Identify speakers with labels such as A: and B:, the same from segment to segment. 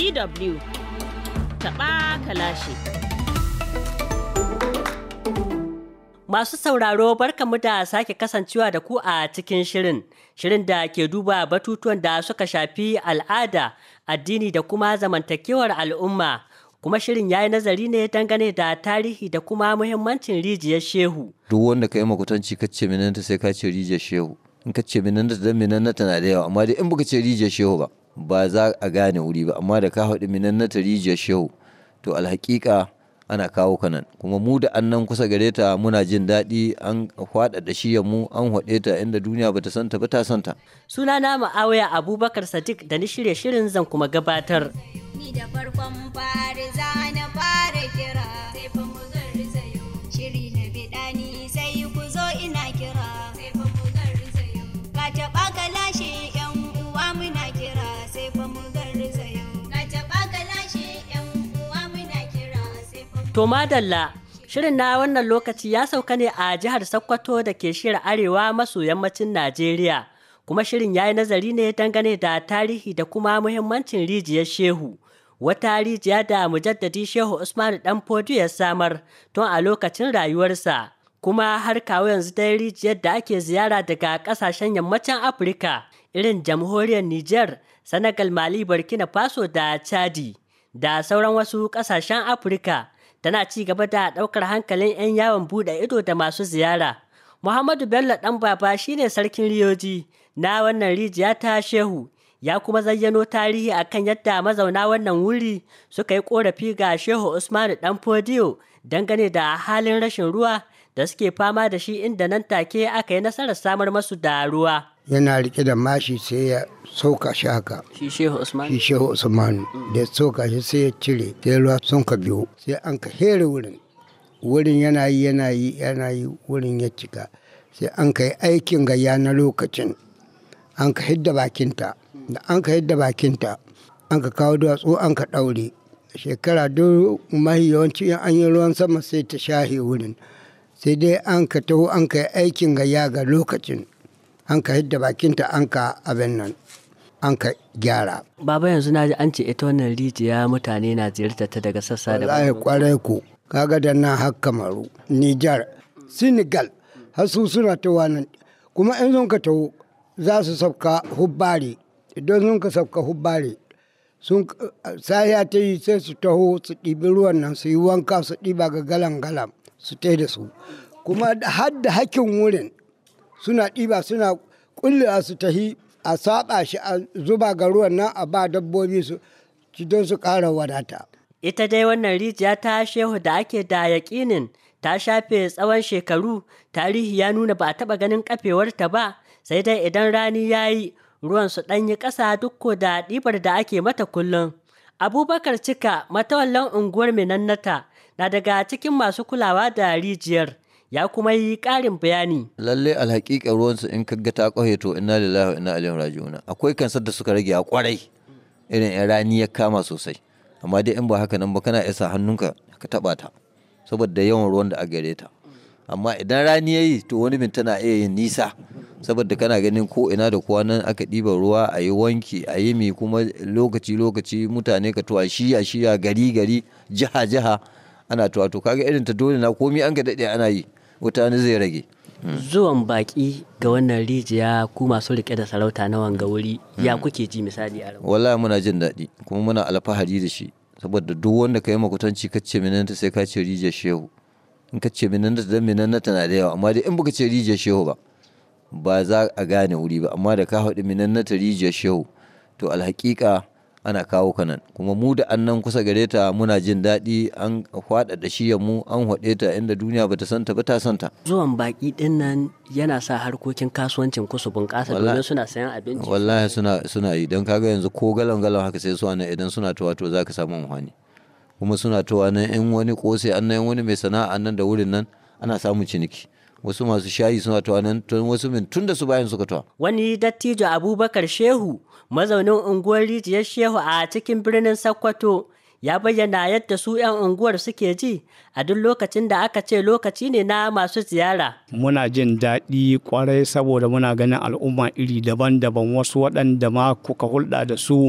A: DW taɓa kalashi.
B: Masu sauraro barkamu da sake kasancewa da ku a cikin shirin, shirin da ke duba batutuwan da suka shafi al'ada, addini da kuma zamantakewar al'umma. Kuma shirin ya yi nazari ne dangane da tarihi da kuma muhimmancin rijiyar Shehu.
C: duk wanda ka yi makutanci ka ce minanta sai ka ce rijiyar shehu in ka ce minanta dan minanta na da yawa amma dai in baka ce rijiyar shehu ba ba za a gane wuri ba amma da ka haɗu minanta rijiyar shehu to alhaƙiƙa ana kawo ka nan kuma mu da annan kusa gare ta muna jin daɗi an faɗa da shi mu an haɗe ta inda duniya bata santa ba ta santa
B: Sunana Ma'awaya Abubakar Sadiq da ni shirye shirin zan kuma gabatar.
D: Ni da farkon fari za na fara kira sai fa mu garzayo shiri na bidani sai ku zo ina kira sai fa mu garzayo ka taɓa ka lashe yan uwa muna kira sai fa mu garzayo ka taɓa ka lashe yan uwa muna kira sai fa mu
B: To madalla, shirin na wannan lokaci ya sauka ne a jihar Sokoto da ke shirin arewa maso yammacin Najeriya. Kuma shirin ya yi nazari ne dangane da tarihi da kuma muhimmancin rijiyar Shehu. Wata rijiya da mujaddadi Shehu Usmanu Dan Fodio ya samar tun a lokacin rayuwarsa. Kuma har kawo yanzu dai rijiyar da ake ziyara daga ƙasashen yammacin Afirka irin jamhuriyar Nijar, Senegal, Mali, Burkina Faso da Chadi. Da sauran wasu ƙasashen Afirka. tana ci gaba da ɗaukar hankalin 'yan yawon buɗe ido da masu ziyara. Muhammadu Bello ɗan baba shine sarkin riyoji na wannan rijiya ta Shehu, ya kuma zayyano tarihi akan yadda mazauna wannan wuri suka yi ƙorafi ga Shehu Usmanu ɗan Fodiyo dangane da halin rashin ruwa da suke fama da shi inda nan take aka yi nasarar samar masu da ruwa.
E: yana rike da mashi sai ya sauka shi haka
B: Shi Shehu Usmanu?
E: shi shehu usmanu da ya sauka shi sai ya cire sai ruwa sun ka biyo sai an ka here wurin wurin yana yi yana yi yana yi wurin ya cika sai an ka yi aikin gayya na lokacin an ka hidda bakinta da an ka hidda bakinta an ka kawo duwatsu an ka ɗaure shekara duk mahi yawanci in an yi ruwan sama sai ta shahe wurin sai dai an ka taho an ka yi aikin gayya ga lokacin an ka hidda bakinta an ka abin nan an ka gyara
B: Baba yanzu na ji an ce ita wannan rijiya mutane na ziyartar ta daga sassa da
E: wallahi kwarai ku kaga da nan har kamaru nijar senegal har su suna ta nan kuma in sun ka taho za su sauka hubbari idan sun ka sauka hubbari sun sahiya ta yi sai su taho su ɗibi ruwan nan su yi wanka su ɗiba ga galan galan su tai da su kuma har da hakkin wurin suna ɗiba suna ƙullewa su tahi a saɓa shi a zuba ga ruwan nan a ba dabbobi su ci don su ƙara wadata
B: Ita dai wannan rijiya ta shehu da ake da yaƙinin ta shafe tsawon shekaru, tarihi ya nuna ba a taɓa ganin kafewarta ba, sai dai idan rani ya yi ruwan su ɗanyi ƙasa duk ko da ɗibar da ake mata kullum. Abubakar Cika, matawallan unguwar Minannata, na daga cikin masu kulawa da rijiyar, ya kuma yi ƙarin bayani.
C: lalle alhaƙiƙa ruwansu in ka ga ta ƙwaye to inna lillahi wa inna ilaihi raji'un akwai kansar da suka rage a kwarai irin yan rani ya kama sosai amma dai in ba haka nan ba kana isa hannunka ka taɓa ta saboda yawan ruwan da a gare ta amma idan rani ya yi to wani bin tana iya yin nisa saboda kana ganin ko ina da kowa nan aka ɗiba ruwa a yi wanki a yi mi kuma lokaci lokaci mutane ka tuwa shiya shiya gari gari jiha jiha ana tuwa to kaga irin ta dole na komi an ga daɗe ana yi wuta zai rage
B: Zuwan baƙi ga wannan rijiya ku masu riƙe da sarauta na wanga wuri ya kuke ji misali a
C: wallahi muna jin daɗi kuma muna alfahari da shi saboda duk wanda ka yi makutanci ka ce minanta sai ka ce rijiyar shehu in ka ce minanta dan minanta na da yawa amma dai in baka ce rijiyar shehu ba ba za a gane wuri ba amma da ka haɗu minanta rijiyar shehu to alhaƙiƙa ana kawo ka nan kuma mu da annan kusa gare ta muna jin daɗi an faɗa da shi mu an haɗe ta inda duniya bata santa ba ta santa
B: Zuwan baƙi ɗin nan yana sa harkokin kasuwancin ku su bunƙasa domin
C: Wallahi-
B: suna sayan abinci.
C: wallahi suna suna yi don kaga yanzu ko galan galan haka sai su nan idan suna towa to za ka samu amfani kuma suna towa nan in wani kose an nan wani mai sana'a nan da wurin nan ana samun ciniki wasu masu shayi suna towa nan tun wasu min tun da su bayan suka towa
B: Wani dattijo Abubakar Shehu, mazaunin unguwar rijiyar Shehu a cikin birnin Sokoto, ya bayyana yadda su 'yan unguwar suke ji a duk lokacin da aka ce lokaci ne na masu ziyara.
F: muna jin daɗi kwarai saboda muna ganin al'umma iri daban-daban wasu waɗanda ma kuka hulɗa da su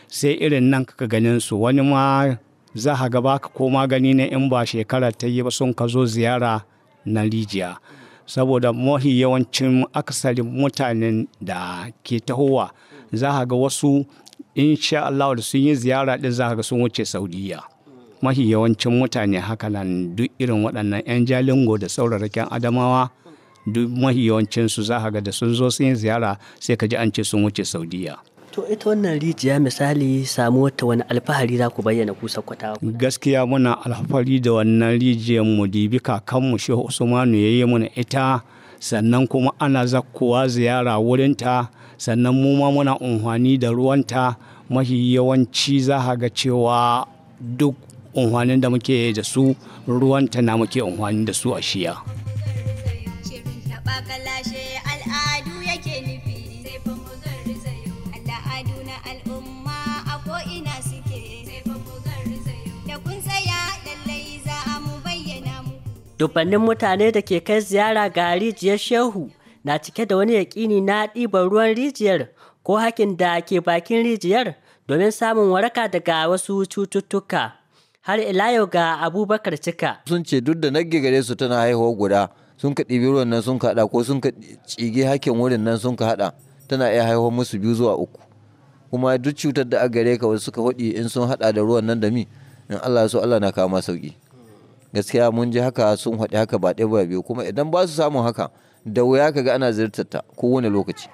F: sai irin nan kaka ganin su wani ma za a ga baka ko magani ne in ba shekara ta yi ba sun ka zo ziyara na rijiya saboda mafi yawancin akasarin mutanen da ke tahowa za a ga wasu insha Allah da sun yi ziyara din za a ga sun wuce saudiya mafi yawancin mutane haka nan duk irin waɗannan 'yan jalingo da sauraraken adamawa duk mafi yawancinsu za a ga da sun zo sun yi ziyara sai ka ji an ce sun wuce saudiya
B: To ita wannan rijiya misali samu wata wani alfahari za ku bayyana ku sakwata.
F: gaskiya muna alfahari da wannan rijiyar mu dibi kakanmu shehu usmanu ya yi mana ita sannan kuma ana zakkowa ziyara wurinta sannan mu ma muna amfani da ruwanta mafi yawanci za a ga cewa duk amfanin da muke da su ruwanta na muke amfani da su a shiya
D: Shirin taɓa kalashe al'adu yake nufi sai fa mu garzayo. Al'adu na al'umma a ko'ina suke sai fa mu garzayo. Da kun tsaya lallai za a mu bayyana muku.
B: Dubbannin mutane da ke kai ziyara ga rijiyar Shehu na cike da wani yaƙini na ɗiban ruwan rijiyar ko hakin da ke bakin rijiyar domin samun waraka daga wasu cututtuka. Har ila yau ga Abubakar Cika.
C: sun ce duk da nagge gare su tana haihuwa guda sun ka ɗibi ruwan nan sun ka haɗa ko sun ka cige hakin wurin nan sun ka haɗa tana iya haihuwa musu biyu zuwa uku kuma duk cutar da aka gare ka wasu suka faɗi in sun haɗa da ruwan nan da mi in Allah ya so Allah na kama sauki gaskiya mun ji haka sun faɗi haka ba ɗaya ba biyu kuma idan ba su samun haka da wuya ka ga ana ziyartar ta kowane lokaci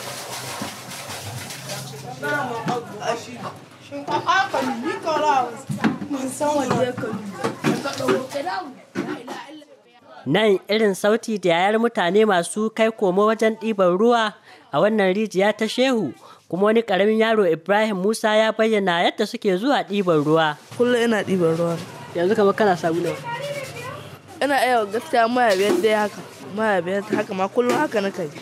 B: Nan irin sauti da yayar mutane masu kai komo wajen ɗiban ruwa a wannan rijiya ta Shehu kuma wani ƙaramin yaro Ibrahim Musa ya bayyana yadda suke zuwa ɗiban ruwa.
G: kullum ina ɗiban ruwa
B: Yanzu kamar kana samu nawa.
G: ina iya gaskiya maya biyar dai haka maya biyar haka ma kullum haka na kai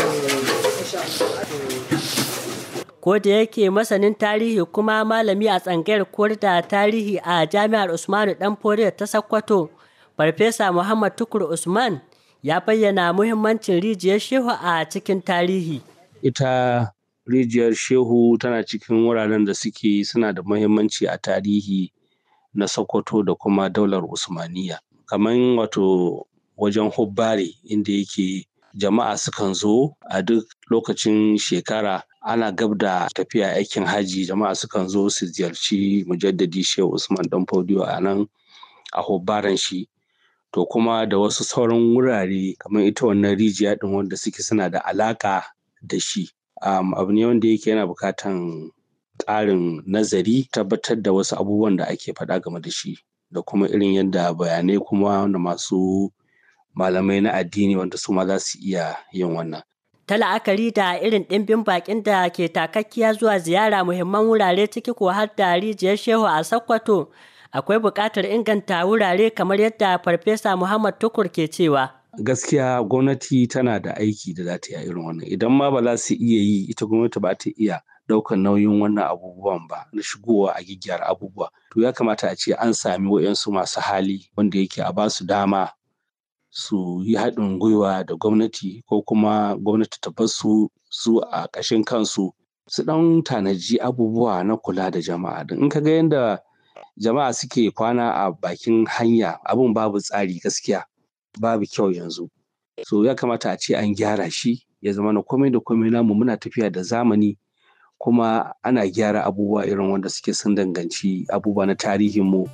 B: ko da yake masanin tarihi kuma malami a tsangayar koyar da tarihi a jami'ar usmanu dan foriya ta sakkwato farfesa muhammad tukur usman ya bayyana muhimmancin rijiyar shehu a cikin tarihi
H: ita rijiyar shehu tana cikin wuraren da suke suna da muhimmanci a tarihi na sokoto da kuma daular usmaniya kamar wato wajen hubbare inda yake jama'a sukan zo a duk lokacin shekara ana gab da tafiya aikin haji jama'a sukan zo su ziyarci mujaddadi shehu usman dan fodiyo a nan a hubbaren shi to kuma da wasu sauran wurare kamar ita wannan rijiya din wanda suke suna da alaka da shi um, abu ne wanda yake yana bukatan ƙarin nazari tabbatar da wasu abubuwan da ake faɗa game da shi da kuma irin yadda bayanai kuma da masu malamai na addini wanda su ma za su iya yin wannan
B: ta la'akari da irin ɗimbin baƙin da ke takakkiya zuwa ziyara muhimman wurare ciki ko har da rijiyar shehu a sakkwato akwai buƙatar inganta wurare kamar yadda farfesa muhammad tukur ke cewa
H: gaskiya gwamnati tana da aiki da za ta yi a irin wannan idan ma ba za su iya yi ita gwamnati ba ta iya ɗaukar nauyin wannan abubuwan ba na shigowa a gyaggyara abubuwa to ya kamata a ce an sami waɗansu masu hali wanda yake a ba su dama su yi haɗin gwiwa da gwamnati ko kuma gwamnati ta bar su su a ƙashin kansu su ɗan tanaji abubuwa na kula da jama'a don in ka ga yadda jama'a suke kwana a bakin hanya abin babu tsari gaskiya babu kyau yanzu so ya kamata a ce an gyara shi ya zama na komai da komai namu muna tafiya da zamani kuma ana gyara abubuwa irin wanda suke sun danganci abubuwa na tarihinmu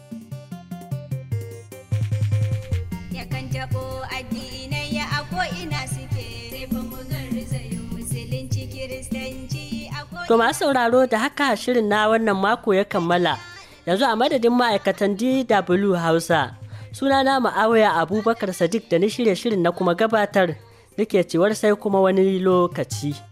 D: Yakan taɓo addinai a ko'ina suke sai fa mu garzayo musulunci kiristanci a ko'ina.
B: To masu sauraro da haka shirin na wannan mako ya kammala. Yanzu a madadin ma'aikatan DW Hausa. Sunana Ma'awaya Abubakar Sadiq da na shirya shirin na kuma gabatar. Nake cewar sai kuma wani lokaci.